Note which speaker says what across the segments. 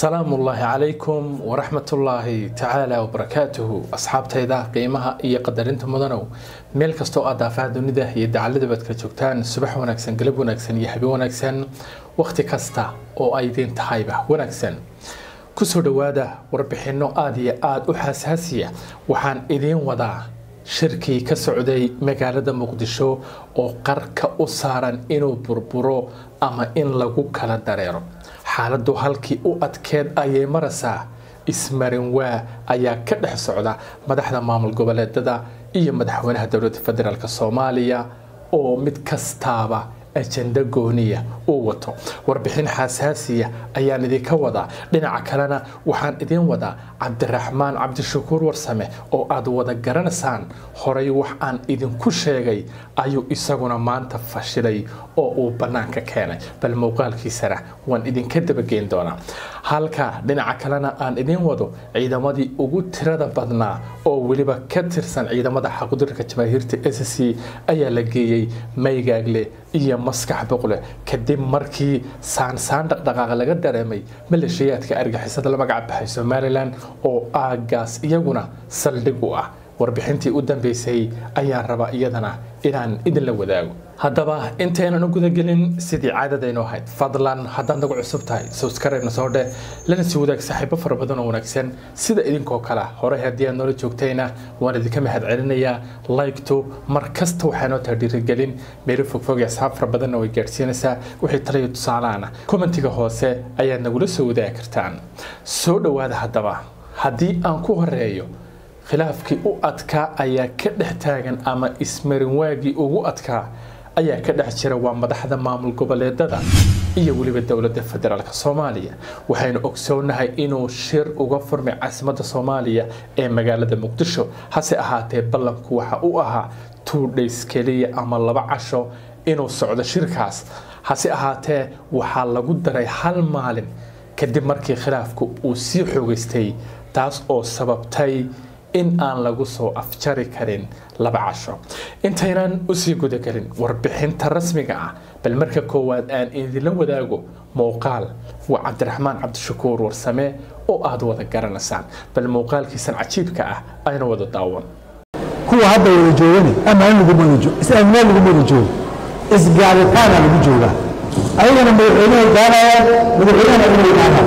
Speaker 1: salaamu ullaahi calaykum waraxmatullaahi tacaala wabarakaatuhu asxaabtayda qiimaha iyo qadarinta mudanow meel kastoo aad daafaha dunida iyo dacaladabaad ka joogtaan subax wanaagsan galab wanaagsan iyo habeen wanaagsan wakhti kasta oo ay idiin tahayba wanaagsan kusoo dhowaada warbixinno aada iyo aada u xasaasiya waxaan idiin wadaa shirkii ka socday magaalada muqdisho oo qarka u saaran inuu burburo ama in lagu kala dareero xaaladdu halkii u adkeed ayay maraysaa ismarin waa ayaa ka dhex socda madaxda maamul goboleedada iyo madaxweynaha dowladda federaalk soomaaliya oo mid kastaaba ajenda gooniya uu wato warbixin xasaasiya ayaan idinka wadaa dhinaca kalena waxaan idiin wadaa cabdiraxmaan cabdishakuur warsame oo aad wada garanaysaan horay wax aan idinku sheegay ayuu isaguna maanta fashilay oo uu bannaanka keenay bal muuqaalkiisana waan idinka dabageyn doonaa halka dhinaca kalena aan idiin wado ciidamadii ugu tirada badnaa oo weliba ka tirsan ciidamada xaqudirka jamaahiirta s c ayaa la geeyey maygaagle iyo maskax boqle kadib markii saansaan dhaqdhaqaaq laga dareemay maleeshiyaadka argixisada la magac baxay somalilan oo aagaas iyaguna saldhig u ah warbixintii u dambeysay ayaan rabaa iyadana inaan idinla wadaago haddaba intaynan u gudagelin sidii caadadaynu ahayd fadlan haddaad nagu cusub tahay subscribe-na soo dheh lana sii wadaag saaxiibo fara badan oo wanaagsan sida idinkoo kale horey haddii aad noola joogtayna waan idinka mahad celinayaa like-tu mar kasta waxaa noo taha dhiirigelin meelo fogfog ee asxaab fara badanna way gaadhsiinaysaa wixii talayo tusaalaana kommentiga hoose ayaad nagula soo wadaagi kartaan soo dhowaada haddaba haddii aan ku horeeyo khilaafkii u adkaa ayaa ka dhex taagan ama ismarin waagii ugu adkaa ayaa ka dhex jira waa madaxda maamul goboleedada iyo weliba dowladda federaalk soomaaliya waxaynu ogsoonahay inuu shir uga furmay caasimadda soomaaliya ee magaalada muqdisho hase ahaatee ballanku waxa uu ahaa two days keliya ama laba casho inuu socdo shirkaas hase ahaatee waxaa lagu daray hal maalin kadib markii khilaafku uu sii xoogeystay taas oo sababtay in aan lagu soo afjari karin laba casho intaynan usii gudagelin warbixinta rasmiga ah bal marka koowaad aan idinla wadaago muuqaal waa cabdiraxmaan cabdishakuur warsame oo aad wada garanaysaan bal muuqaalkiisan cajiibka ah ayna wada daawan
Speaker 2: kuwa hadda wada joogani amaan laguma wada joogo is-aaminaan laguma wada joogo isgaaritaana lagu joogaa ayagana madaxweynahay gaanayaan madaxweynahana inay gaanaan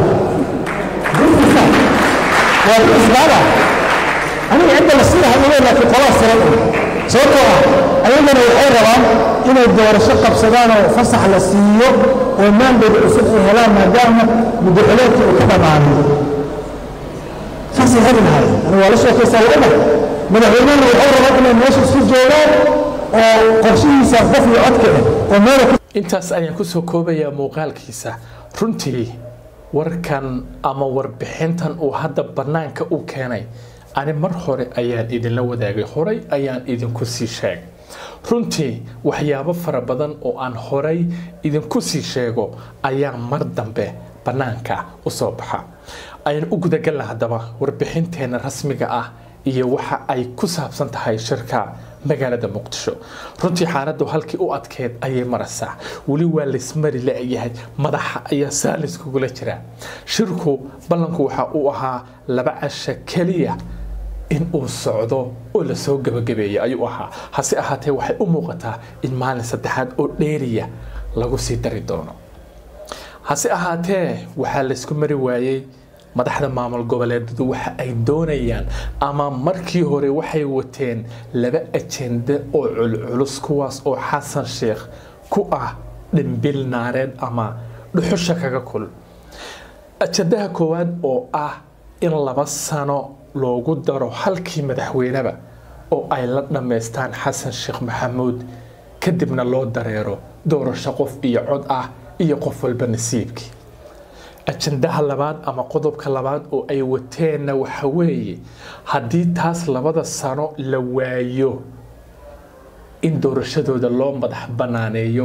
Speaker 2: waa isgaala aniga cidda la sii hadlayo laakiin qolaa siran sababtoo ah ayagana waxay rabaan inay doorasho qabsadaan oo fasax la siiyo oo maandood cusub ay helaan maadaama muddaxileedka uu ka dhammaanay saasay heli lahayd ani waa la sheekaysaa wadada madaxweynahana waxay rabaan inay meesha isku joogaan oo qorshihiisa qof iyo codka ah oo meela
Speaker 1: intaas ayaan kusoo koobayaa muuqaalkiisa runtii warkan ama warbixintan uu hadda bannaanka u keenay ani mar hore ayaan idinla wadaagay horay ayaan idinku sii sheegay runtii waxyaabo fara badan oo aan horay idinku sii sheego ayaa mar dambe bannaanka u soo baxa aynu u gudagalna haddaba warbixinteenna rasmiga ah iyo waxa ay ku saabsan tahay shirka magaalada muqdisho runtii xaaladdu halkii u adkeed ayay maraysaa weli waa laysmari la-yahay madaxa ayaa saaliskugula jira shirku ballanku waxa uu ahaa laba casha keliya in uu socdo oo lasoo gabagabeeya ayuu ahaa hase ahaatee waxay u muuqataa in maalin saddexaad oo dheeriya lagu sii dari doono hase ahaatee waxaa laysku mari waayey madaxda maamul goboleedadu waxa ay doonayaan ama markii hore waxay wateen laba ajende oo culculus kuwaas oo xasan sheekh ku ah dhimbil naareed ama dhuxusha kaga kul ajendaha koowaad oo ah in laba sano loogu daro halkii madaxweyneba oo ay la dhammaystaan xasan sheekh maxamuud kadibna loo dareero doorasho qof iyo cod ah iyo qof walba nasiibkii ajendaha labaad ama qodobka labaad oo ay wateenna waxa weeye haddii taas labada sano la waayo in doorashadooda loo madax banaaneeyo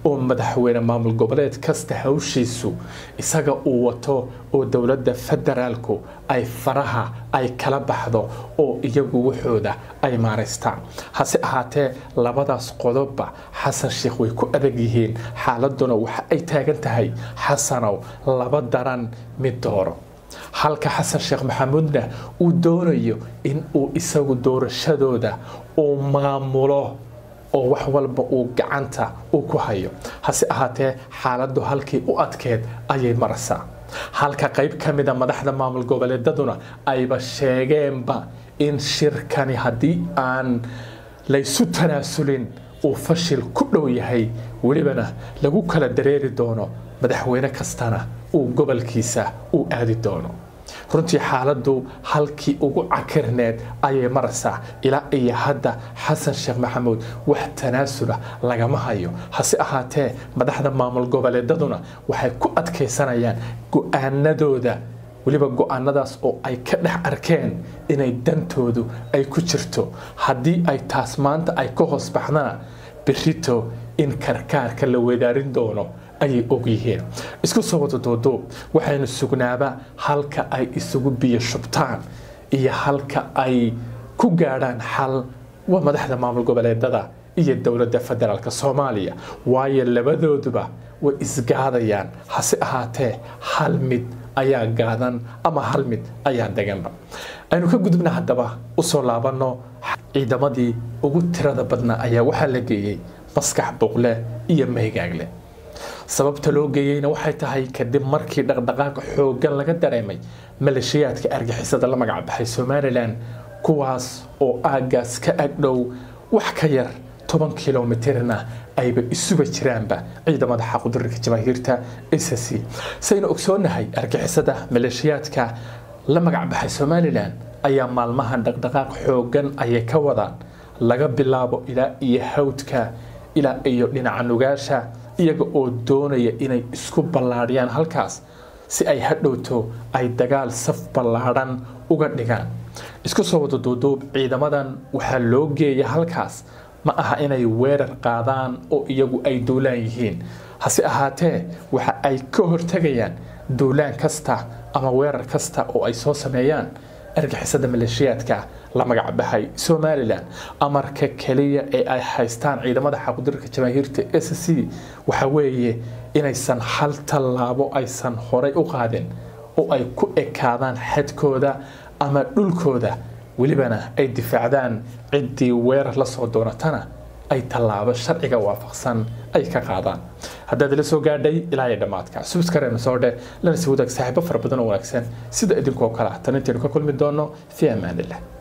Speaker 1: oo madaxweyne maamul goboleed kasta hawshiisu isaga uu wato oo dowladda federaalku ay faraha ay kala baxdo oo iyagu waxooda ay maaraystaan hase ahaatee labadaas qodobba xasan sheekh way ku adag yihiin xaaladuna waxa ay taagan tahay xasanow laba daran mid dooro halka xasan sheekh maxamuudna uu doonayo in uu isagu doorashadooda uu maamulo oo wax walba uu gacanta uu ku hayo hase ahaatee xaaladdu halkii u adkeed ayay maraysaa halka qayb ka mida madaxda maamul goboleedaduna ayba sheegeenba in shirkani haddii aan laysu tanaasulin uu fashil ku dhow yahay welibana lagu kala dareeri doono madaxweyne kastana uu gobolkiisa uu aadi doono runtii xaaladdu halkii ugu cakirneed ayay maraysaa ilaa iyo hadda xasan sheekh maxamuud wax tanaasula lagama hayo hase ahaatee madaxda maamul goboleedaduna waxay ku adkaysanayaan go-aanadooda weliba go-aanadaas oo ay ka dhex arkeen inay dantoodu ay ku jirto haddii ay taas maanta ay ka hoos baxdana berito in karkaarka la weedaarin doono ayay ogyihiin isku soo wada duuduub waxaynu sugnaaba halka ay isugu biyo shubtaan iyo halka ay ku gaadhaan xal waa madaxda maamul goboleedada iyo dowladda federaalk soomaaliya waayo labadooduba way isgaadayaan hase ahaatee hal mid ayaa gaadan ama hal mid ayaa deganba aynu ka gudubna haddaba usoo laabanno ciidamadii ugu tirada badnaa ayaa waxaa la geeyey maskax boqle iyo meygaagle sababta loo geeyeyna waxay tahay kadib markii dhaqdhaqaaqa xooggan laga dareemay maleeshiyaadka argixisada la magacbaxay somalilan kuwaas oo aaggaas ka agdhow wax ka yar toban kilomitirna ayba isuba jiraanba ciidamada xaqudirka jamaahiirta sc saynu ogsoonahay argixisada maleeshiyaadka la magacbaxay somalilan ayaa maalmahan dhaqdhaqaaq xooggan ayay ka wadaan laga bilaabo ilaa iyo hawdka ilaa iyo dhinaca nugaasha iyaga oo doonaya inay isku ballaadhiyaan halkaas si ay hadhowto ay dagaal saf ballaadhan uga dhigaan isku soo wada duuduub ciidamadan waxaa loo geeya halkaas ma aha inay weerar qaadaan oo iyagu ay duulaan yihiin hase ahaatee waxa ay ka hortegayaan duulaan kasta ama weerar kasta oo ay soo sameeyaan argixisada maleeshiyaadka la magacbaxay somalilan amarka keliya ee ay haystaan ciidamada xaqudirka jamaahiirta s c waxa weeye inaysan hal tallaabo aysan horay u qaadin oo ay ku ekaadaan xadkooda ama dhulkooda welibana ay difaacdaan ciddii weerar la soo doonatana ay tallaabo sharciga waafaqsan ay ka qaadaan haddaad ila soo gaadhay ilaa iyo dhammaadka subskareena soo dhe lana sii wadaag saaxiibo fara badan oo wanaagsan sida idinkoo kale ah tan intaynu ka kulmi doono fi amaanillah